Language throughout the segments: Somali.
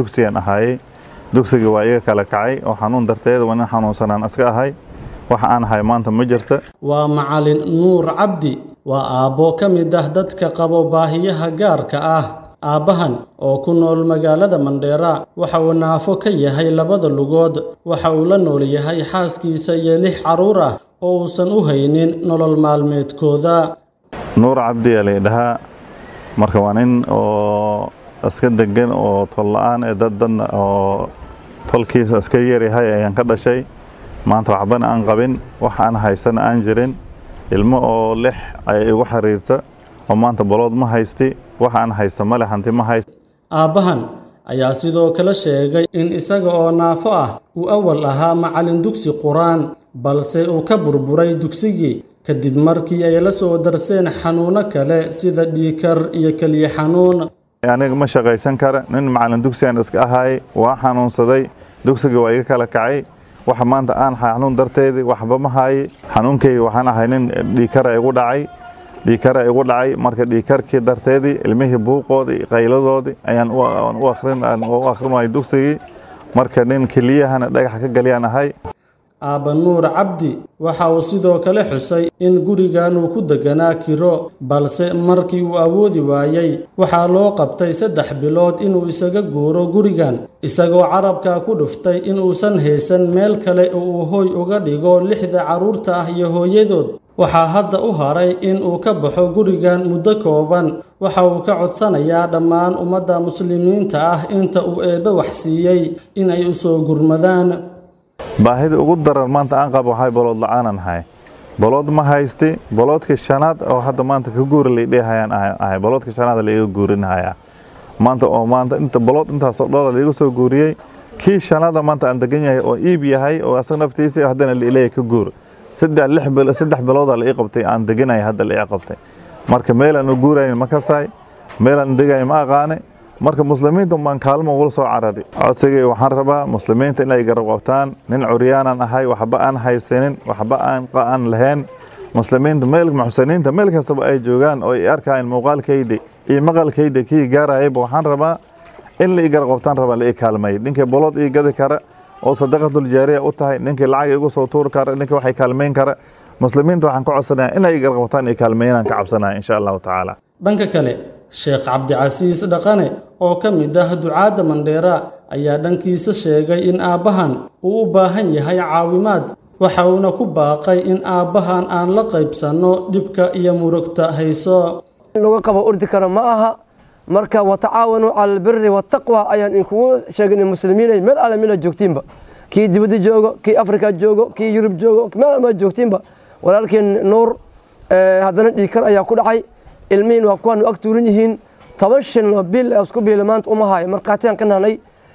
dugsigan ahaayey dugsigii waa iga kala kacay oo xanuun darteed waa nin xanuunsanaan iska ahay wax aan ahay maanta ma jirta waa macalin nuur cabdi waa aabbo ka mid ah dadka qabo baahiyaha gaarka ah aabbahan oo ku nool magaalada mandheera waxa uu naafo ka yahay labada lugood waxa uu la nool yahay xaaskiisa iyo lix carruur ah oo uusan u haynin nolol maalmeedkooda nuur cabdi aa laydhahaa marka waa nin oo iska degan oo tol la-aan ee dad dadna oo tolkiisa iska yaryahay ayaan ka dhashay maanta waxbana aan qabin wax aan haysana aan jirin ilmo oo lix ay igu xiriirta oo maanta balood ma haysti wax aan haysta male hanti ma hayst aabbahan ayaa sidoo kale sheegay in isaga oo naafo ah uu awal ahaa macallin dugsi qur-aan balse uu ka burburay dugsigii kadib markii ay la soo darseen xanuuno kale sida dhiikar iyo keliya xanuun aniga ma shaqaysan kara nin macallin dugsigan iska ahaay waa xanuunsaday dugsigii waa iga kala kacay waxa maanta aan xanuun darteedii waxba ma haaye xanuunkeyga waxaan ahay nin dhiikara igu dhacay dhiikara igu dhacay marka dhiikarkii darteedii ilmihii buuqoodii qayladoodii ayaan u akhrinay dugsigii marka nin keliyahana dhagaxa ka galiyaan ahay aabba nuur cabdi waxa uu sidoo kale xusay in gurigan uu ku deganaa kiro balse markii uu awoodi waayey waxaa loo qabtay saddex bilood inuu isaga guuro gurigan isagoo carabka ku dhuftay inuusan haysan meel kale oo uu hooy uga dhigo lixda carruurta ah iyo hooyadood waxaa hadda u haray in uu ka baxo gurigan muddo kooban waxa uu ka codsanayaa dhammaan ummadda muslimiinta ah inta uu eebbe wax siiyey inay u soo gurmadaan baahida ugu daran maanta aan qabo waxay balood la-aanan ahay balood ma haysti baloodkii shanaad oo hadda maanta ka guuri laydhehayaan ahay baloodkii shanaad laiga guurinahaya maanta oo maanta inta balood intaasoo dhola laiga soo guuriyey kii shanaada maanta aan degan yahay oo iib yahay oo asaga naftiisii haddana laileeya ka guur saddex lix bilo saddex bilooda la ii qabtay aan deganaya hadda la ii qabtay marka meelaan u guurayn ma kasaay meelaan degayo ma aqaane marka muslimiinta baan kaalmo ugula soo carari codsigay waxaan rabaa muslimiinta inay garab qabtaan nin curyaanan ahay waxba aan haysanin waxba aan aan lahayn muslimiinta meel muxsiniinta meel kastaba ay joogaan oo ay arkayan muuqaalkayda iyo maqalkayda kii gaarayayba waxaan rabaa in la ii garab qabtaan rabaa la ii kaalmay ninkii bolood ii gadi kara oo sadaqatul jaariya u tahay ninkii lacag igu soo tuuri kara ninkii waxay kaalmayn kara muslimiinta waxaan ka codsanayaa inay ii garab qabtaan iyo kaalmeeyaan ka cabsanaya insha allahu tacaala dhanka kale sheekh cabdicasiis dhaqane oo ka mid ah ducaadda mandheera ayaa dhankiisa sheegay in aabbahan uu u baahan yahay caawimaad waxa uuna ku baaqay in aabbahan aan la qaybsanno dhibka iyo murugta hayso laga qabo ordi karo ma aha marka watacaawanuu cala albiri waataqwa ayaan inkugu sheegnay muslimiinay meel alle mila joogtiinba kii dibadda joogo kii afrika joogo kii yurub joogo meel alma joogtiinba walaalkeen nuur haddana dhiikar ayaa ku dhacay ilmihiin waa kuwaanu ag tuuran yihiin toban shin bil isku biila maanta uma haayo markhaatiyaan ka nahnay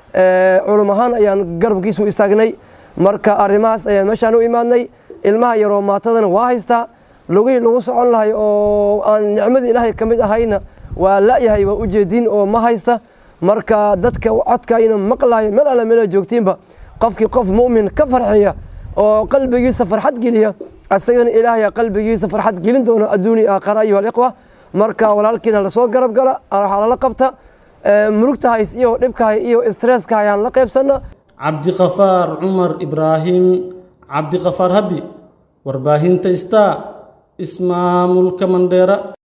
culum ahaan ayaan garabkiisu istaagnay marka arrimahaas ayaan meeshaan u imaadnay ilmaha yaroo maatadana waa haystaa lugihii lagu socon lahay oo aan nicmadii ilaahay ka mid ahayna waa la'yahay waa ujeediin oo ma haysta marka dadka codkayna maqlaaya meel alle meela joogtiinba qofkii qof mu'min ka farxiya oo qalbigiisa farxad geliya asagana ilaahay qalbigiisa farxad gelin doona adduuni aakhara ayuha alikhwa marka walaalkiina lasoo garab gala waxaa lala qabta murugta hays iyo dhibka hay iyo stresska hayaan la qaybsana cabdiqafaar cumar ibraahim cabdiqafaar habi warbaahinta star ismaamulka mandheera